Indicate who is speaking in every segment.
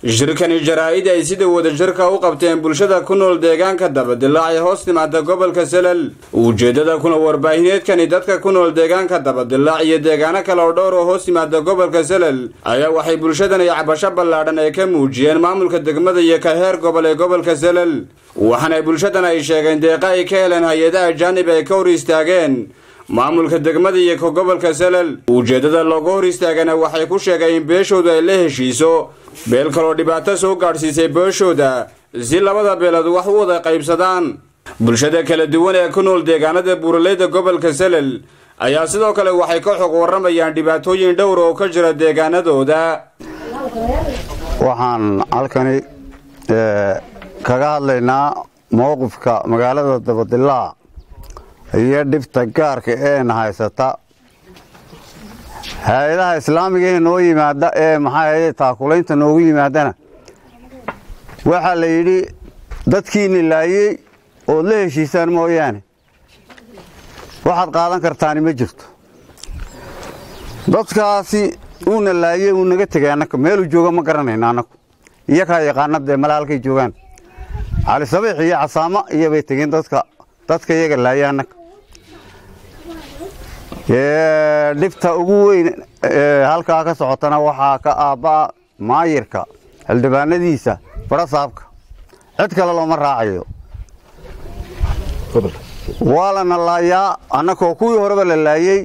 Speaker 1: shirkani jaraa'id ay sida wadajirka u qabteen bulshada ku nool deegaanka dabadilaacee hoos timaada gobolka salal ujeeddada kuna warbaahineedkani dadka ku nool deegaanka dabadilaac iyo deegaano kale oo dhowr oo hoos timaada gobolka salal ayaa waxay bulshadani cabasho ballaadhan ay ka muujiyeen maamulka degmada iyo ka heer gobol ee gobolka salal waxaana bulshadan ay sheegeen deeqa ay ka heleen hay-adaha jaanib ay ka hor istaageen maamulka degmada iyo ka gobolka salal ujeeddada looga hor istaagana waxay ku sheegeen in beeshoodu ay la heshiiso beel kaloo dhibaato soo gaadhsiisay beeshooda si labada beelood wax u wada qaybsadaan bulshada kala duwan ee ku nool deegaanada buuraleyda gobolka salal ayaa sidoo kale waxay ka xog warramayaan dhibaatooyin dhowr oo ka jira deegaanadooda
Speaker 2: waxaan halkani kaga hadlaynaa mowqifka magaalada dabadilaac iyo dhibta gaarka eena haysata hay-adaha islaamiga ee noo yimaada ee maxaa ahayde taakulaynta noogu yimaadana waxaa la yidhi dadkiina laayey ood la heshiisaan mooyaane waxaad qaadan kartaani ma jirto dadkaasi uuna laayey uu naga tegay annaka meeluu jooga ma garanayna annaku iyo kaa yaqaana dee mala halkay joogaan cali sabiix iyo casaamo iyobay tegeen dadka dadka iyaga laayay annaka dhibta ugu weyn halkaa ka socotana waxaa ka aabba'a maayirka xildhibaanadiisa barasaabka cid kale looma raacayo waa lana laayaa annakoo kuwii horeba la laayey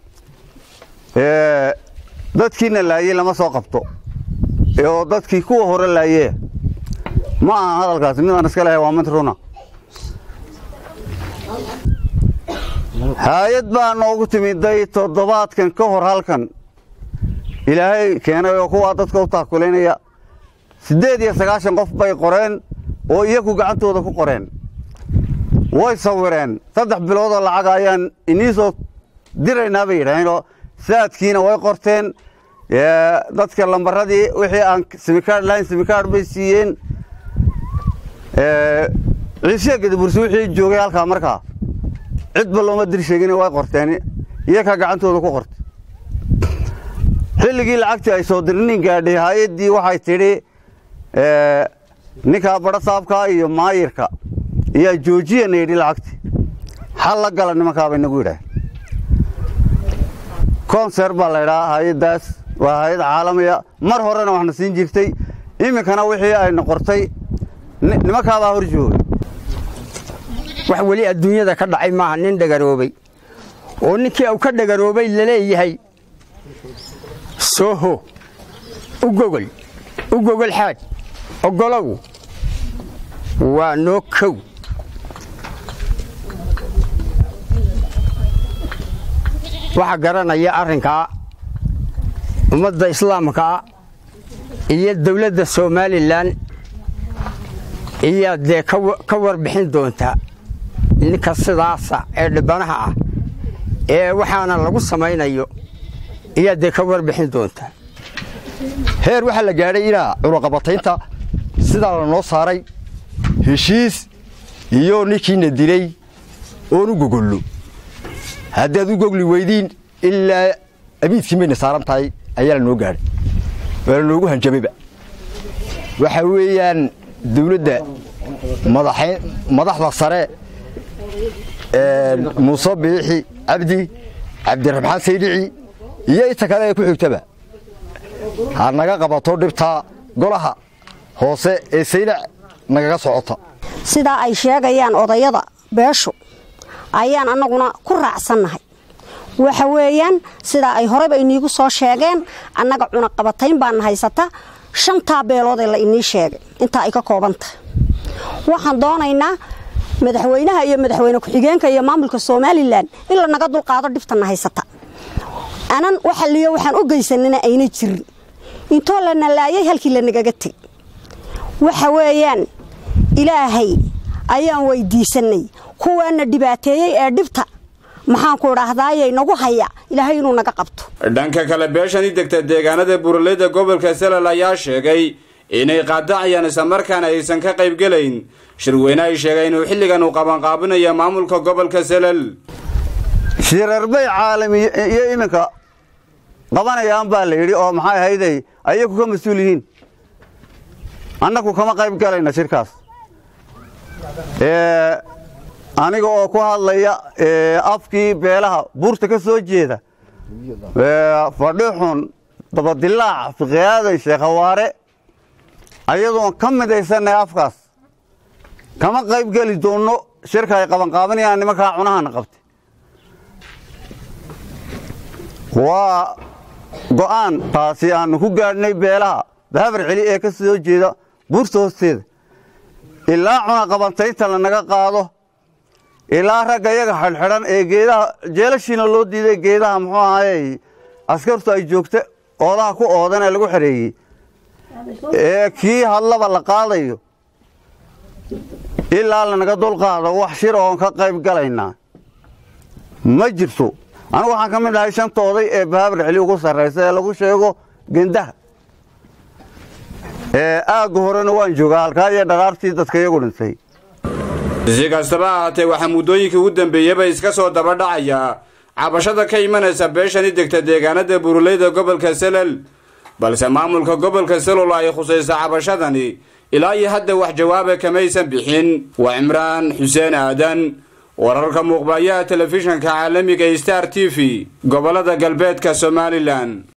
Speaker 2: dadkiina laayey lama soo qabto oo dadkii kuwa hore laayee ma aha hadalkaasi midaan iska lehay waa mid runa hay-ad baa noogu timiday toddobaadkan ka hor halkan ilaahay keenay oo kuwaa dadka u taakulaynaya siddeed iyo sagaashan qof bay qoreen oo iyaku gacantooda ku qoreen way sawireen saddex biloodoo lacaga ayaan inii soo diraynaa bay yidhaaheen oo saadkiina way qorteen dadka lambaradii wixii aan simikaadh lahayn simikaadh bay siiyeen ciisya gadabursi wixii joogay halkaa markaa cidba looma dir sheegin way qorteen iyakaa gacantooda ku qortay xilligii lacagtii ay soo dirnin gaadhay hay-addii waxay tidhi ninkaa badhasaabkaa iyo maayirka iyaa joojiyana yidhi lacagtii xal la gala nimankaabay nagu yidhaah konser baa la ydhahaa hay-addaas waa hay-ad caalamiya mar horena waxna siin jirtay iminkana wixii ayna qortay nimankaabaa hor joogay
Speaker 3: wax weli adduunyada ka dhacay maaha nin dhagaroobay oo ninkii uu ka dhagaroobay laleeyahay sooho u gogol u gogol xaaj oggolow waa noo kow waxaa garanaya arrinkaa ummadda islaamkaa iyo dawladda somalilan iyaa dee ka warbixin doontaa ninka sidaasa ee dhibanaha ah ee waxaana lagu samaynayo iyaa dee ka warbixin doontaa
Speaker 4: heer waxaa la gaadhay inaa cunaqabataynta sidaa la noo saaray heshiis iyo ninkiina dilay oon u gogollo haddaad u gogli weydiin ilaa abiidkii mayna saaran tahay ayaa la noo gaadhay waa la noogu hanjabayba waxaa weeyaan dawladda madaxda sare muuse biixi cabdi cabdiraxmaan saydhici iyo inta kale ee ku xigtaba ha naga qabato dhibtaa golaha hoose ee saylac nagaga socota
Speaker 5: sidaa ay sheegayaan odayada beeshu ayaan annaguna ku raacsannahay waxa weeyaan sidaa ay horeba iniigu soo sheegeen annaga cunaqabatayn baana haysata shantaa beeloodee la inii sheegay intaa ay ka kooban tahay waxaan doonaynaa madaxweynaha iyo madaxweyne ku-xigeenka iyo maamulka somalilan in la naga dulqaado dhibtana haysata anan waxaliyo waxaan u geysanina ayna jirin intoo lana laayay halkii lanagaga teg waxa weeyaan ilaahay ayaan weydiisanay kuwaana dhibaateeyey ee dhibta maxaanku idhaahdaaye nagu haya ilaahay inuu naga qabto
Speaker 1: dhanka kale beeshani degta deegaanada buuraleyda gobolka salal ayaa sheegay inay qaadacayaan islamarkaana aysan ka qaybgelayn shirweyne ay sheegeen inuu xilligan uu qabanqaabinayo maamulka gobolka salal
Speaker 2: shirarbay caalami iyo iminka qabanayaan baa la yidhi oo maxay ahayday ayagu ka mas-uul yihiin annagu kama qayb galayna shirkaas aniga oo ku hadlaya afkii beelaha buurta ka soo jeeda fadhixun dabadilaac fiqiyaaday sheekhawaare ayadoon ka midaysanay afkaas kama qayb geli doonno shirka ay qabanqaabanayaan nimankaa cunahana qabtay waa go'aan taasi aanu ku gaadhnay beelaha bahabar celi ee ka soo jeeda buurta hoosteeda ilaa cunaqabantaynta lanaga qaado ilaa ragga iyaga xidhxidhan ee geedaha jeelashiina loo diiday geedaha muxuu ahaayey askartu ay joogta oodaha ku oodan ee lagu xidheeyey ee kii hadlaba la qaadayo ilaa lanaga dulqaado wax shir oon ka qayb galaynaa ma jirto anigu waxaan ka mid ahay shanta oday ee bahabar celi ugu sarraysa ee lagu sheego gendaha aagga horena waan joogaa halkaa iyo dharaartii dadka iyagu dhintay
Speaker 1: si kastaba ahaatee waxaa muddooyinkii ugu dambeeyeyba iska soo daba dhacaya cabashada ka imanaysa beeshani degta deegaanada buruleyda gobolka selal balse maamulka gobolka selol ay khusaysa cabashadani ilaa iyo hadda wax jawaaba kamaysan bixin waa cimraan xuseen aadan wararka muuqbayaha telefishanka caalamiga star t v gobolada galbeedka somalilan